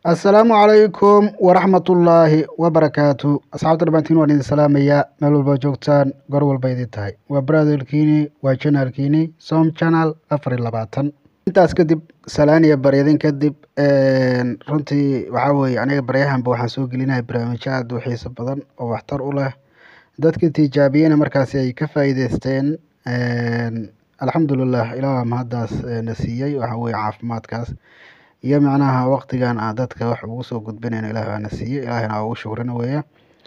assalaamu calaykum waraxmatullaahi wabarakaatu asxaabta dhammaantiin waan idin salaamayaa meel walba joogtaan goor walba idin tahay waa baraadolkiini waa janaalkiini som channel afar iyo labaatan intaas kadib salaan iyo baryadin kadib runtii waxaa weeye aniga baryahanba waxaan soo gelinaya barnaamijyo aada u xiiso badan oo waxtar u leh dadkii tijaabiyena markaasi ay ka faa'iideysteen alxamdulilah ilaah mahaddaas na siiyey waxa weeye caafimaadkaas iyo macnaha waqtigan aan dadka wax ugu soo gudbinayno ilaah baa na siiyey ilaahina waa ugu shukrina weeye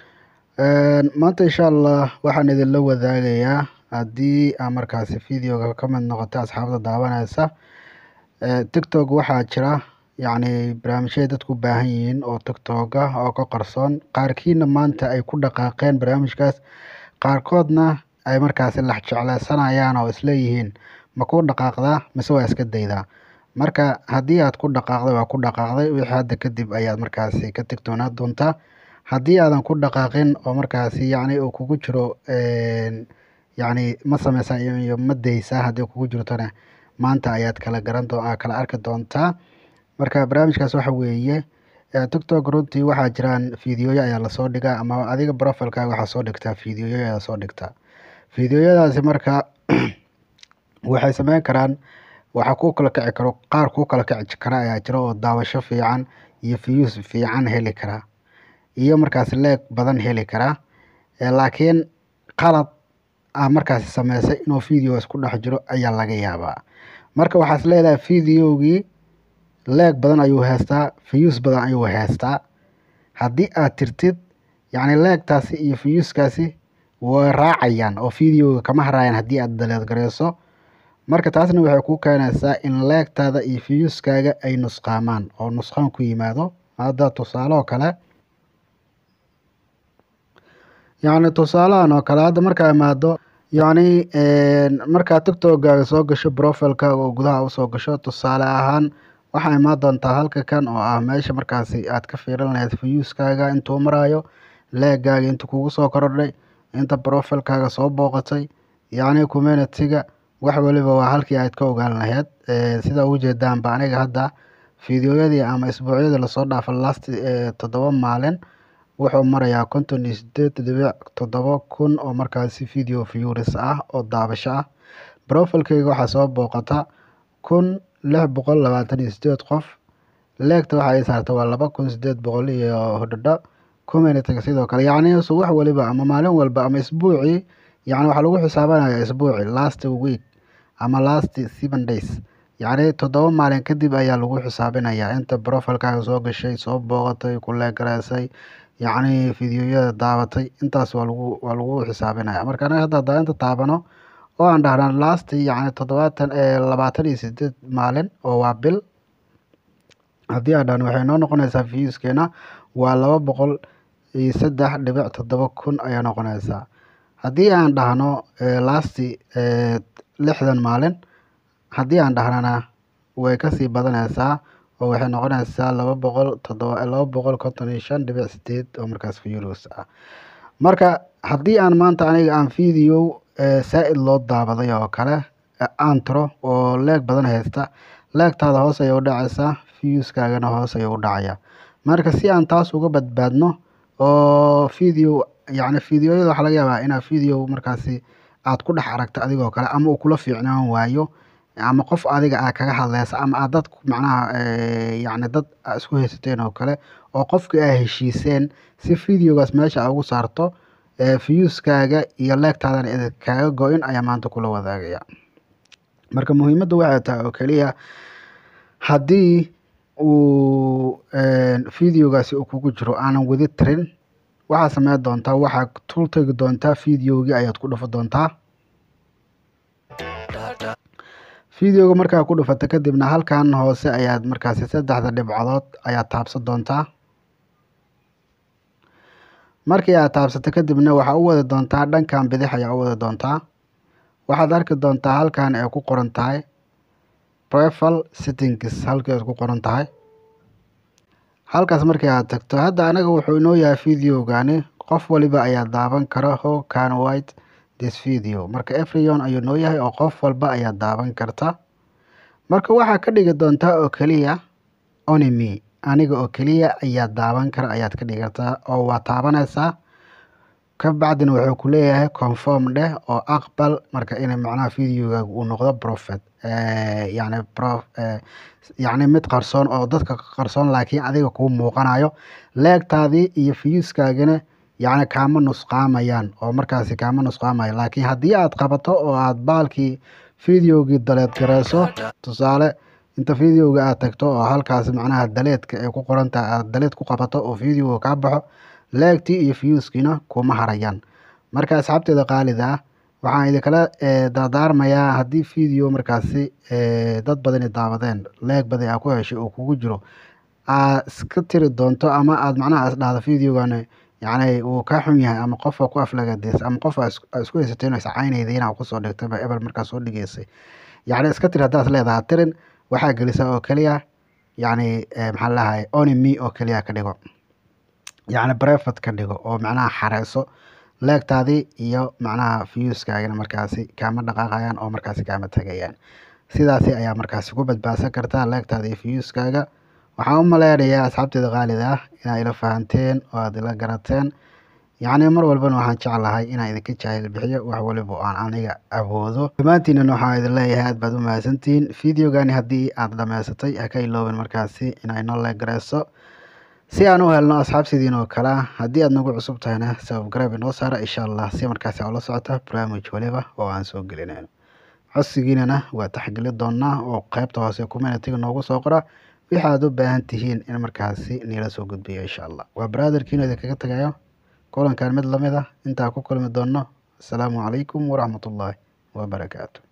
maanta insha allah waxaan idinla wadaagayaa haddii aa markaasi videoga ka mid noqota asxaabta daawanaysa tiktok waxaa jira yacni barnaamijyay dadku u baahan yihiin oo tiktok ah oo ka qarsoon qaarkiina maanta ay ku dhaqaaqeen barnaamijkaas qaarkoodna ay markaasi lax jecleysanayaan oo isleeyihiin ma ku dhaqaaqdaa mise waa iska daydaa marka haddii aad ku dhaqaaqday waa ku dhaqaaqday wixii hadda kadib ayaad markaasi ka tigtoonaa doontaa haddii aadan ku dhaqaaqin oo markaasi yacni uu kugu jiro yacni ma sameysaa iyo ma daysaa haddii kugu jirtona maanta ayaad kala garan doo kala arki doontaa marka barnaamijkaas waxa weeye tiktok runtii waxaa jiraan fideoyo ayaa lasoo dhigaa ama adiga profilkaaga waxaa soo dhigtaa fideoyo ayaa soo dhigtaa fideoyadaasi marka waxay sameyn karaan waxaa kuu kala kici karo qaar kuu kala kici kara ayaa jira oo daawasho fiican iyo views fiican heli kara iyo markaasi leeg badan heli kara laakiin qalad ah markaasi sameysay inuu videogaas ku dhex jiro ayaa laga yaabaa marka waxaas leedahay videogii leeg badan ayuu heystaa views badan ayuu heystaa haddii aad tirtid yacni leegtaasi iyo viewskaasi way raacayaan oo videoga kama haraayaan haddii aad daleed gareyso marka taasna waxay ku keenaysaa in leegtaada iyo viewskaaga ay nusqaamaan oo nusqaan ku yimaado hadda tusaale oo kale yacni tusaalahan oo kale hadda markaa imaado yacni markaa tiktokaaga soo gasho profilkaaga oo gudaha usoo gasho tusaale ahaan waxaa imaan doontaa halka kan oo ah meesha markaasi aad ka fiirin lahayd viewskaaga intuu maraayo leegaaga inta kugu soo kordhay inta profilkaaga soo booqatay yacni communitiga wax waliba waa halkii aad ka ogaan lahayd sida ujeedaanba aniga hadda fideoyadii ama isbuucyadii lasoo dhaafa last toddoba maalin wuxuu marayaa konton iyo sideed dhibic toddoba kun oo markaasi video views ah oo daabasho ah profilkayga waxaa soo booqata kun lix boqol labaatan iyo sideed qof leegta waxa ay saarta waa laba kun sideed boqol iyo hodhodho communityga sidoo kale yacni wax waliba ama maalin walba ama isbuucii yacni waxaa lagu xisaabanaya isbuuci last week ama last seven days yacni toddoba maalin kadib ayaa lagu xisaabinayaa inta profilkaaga soo gashay soo booqatay ku leegaraysay yacni fideoyada daabatay intaas waa lagu waa lagu xisaabinaya marka anaga hadda hadaa inta taabano oo aan dhahna last yacni toddobaatan labaatan iyo sideed maalin oo waa bil haddii aan dhahno waxay noo noqonaysaa viewskeena waa laba boqol iyo saddex dhibic toddoba kun ayaa noqonaysaa haddii aan dhahno last lixdan maalin haddii aan dhahnana way kasii badanaysaa oo waxay noqonaysaa laba boqol toddoba laba boqol konton iyo shan dhibic sideed oo markaas views ah marka haddii aan maanta aniga aan video saa-id loo daabaday oo kale aan tiro oo leeg badan haysta leegtaada hoos ayay u dhacaysaa viewskaagana hoos ayuu u dhacaya marka si aan taas uga badbaadno oo video yacni videoyada waxaa laga yaabaa inaad video markaasi aad ku dhex aragto adigoo kale ama uu kula fiicnaan waayo ama qof adiga aa kaga hadleysa ama aad dad macnaha yacni dad aa isku haysateen oo kale oo qofkii aa heshiiseen si videogaas meesha aa ugu saarto viewskaaga iyo leegtaadana idin kaaga go-in ayaa maanta kula wadaagaya marka muhiimadda waxay tahay oo keliya haddii uu videogaasi uu kugu jiro aanan wadi tirin waxaad sameyn doontaa waxaad tul tegi doontaa videogii ayaad ku dhufa doontaa videoga markaa ku dhufata kadibna halkan hoose ayaad markaasi saddexda dhibcadood ayaad taabsan doontaa markii aad taabsato kadibna waxaa u wadi doontaa dhankan bidix ayaa u wadi doontaa waxaad arki doontaa halkan ay ku qoran tahay profile settings halkii ay ku qoran tahay halkaas markii aad tagto hadda anaga wuxuu inoo yahay videogani qof waliba ayaa daaban kara how can white this video marka everyone ayuu noo yahay oo qof walba ayaa daaban karta marka waxaa ka dhigi doontaa oo keliya only me aniga oo keliya ayaa daawan kara ayaad ka dhigataa oo waa taabanaysaa ka bacdina wuxuu ku leeyahay conform dheh oo aqbal marka inay macnaha videogaaga uu noqdo profet yacni pro yacni mid qarsoon oo dadka qarsoon laakiin adiga kuu muuqanayo leegtaadii iyo viewskaagana yacni kaama nusqaamayaan oo markaasi kaama nusqaamayo laakiin haddii aad qabato oo aad baalkii videogii daleed gareyso tusaale inta videoga aad tagto oo halkaasi macnaha daleedka ay ku qoran tahay aad daleed ku qabato oo videoga kaa baxo leegtii iyo viewskiina kuma harayaan marka asxaabteeda qaalida ah waxaan idinkala dardaarmayaa haddii video markaasi dad badani daawadeen leeg badan aa ku heshay oo kugu jiro aad iska tiri doonto ama aad macnaha is dhahdo videogan yacni uu ka xun yahay ama qofa ku aflagadeys ama qof aa isku haysatay inuu iscaynayda inaa kusoo dhigtay ba ebel markaas soo dhigeysay yacni iska tiri haddaad leedahay tirin waxaa gelisaa oo keliya yacni maxaa lahahay only me oo keliya ka dhigo yacni brevet ka dhigo oo macnaha xareyso leegtaadii iyo macnaha viewskaagana markaasi kaama dhaqaaqayaan oo markaasi kaama tagayaan sidaasi ayaa markaasi ku badbaadsan kartaa leegtaada iyo viewskaaga waxaan u maleynayaa asxaabteeda qaalida ah inaa ila fahanteen oo aad ila garateen yacni mar walbana waxaan jeclahay inaan idinka jaahil bixiyo wax waliba oo aan aniga awoodo dhammaantiinana waxaan idin leeyahay aad baad u mahadsantihiin videogani haddii aad dhammaysatay ha ka iloobin markaasi inaa inoo leegareyso si aan u helno asxaab sidiin oo kale ah haddii aad nagu cusub tahayna subscribe inoo saara insha allah si markaasi aa ula socota barnaamij waliba oo aan soo gelinayno codsigiinana waa taxgeli doonaa oo qeybta hoose communitiga noogu soo qora wixi aad u baahan tihiin in markaasi niila soo gudbiyo insha allah waa brotherkiina idinkaga tagayo kulankan mid lamid ah intaa ku kulmi doono asalaamu calaykum waraxmatullaahi wabarakaatu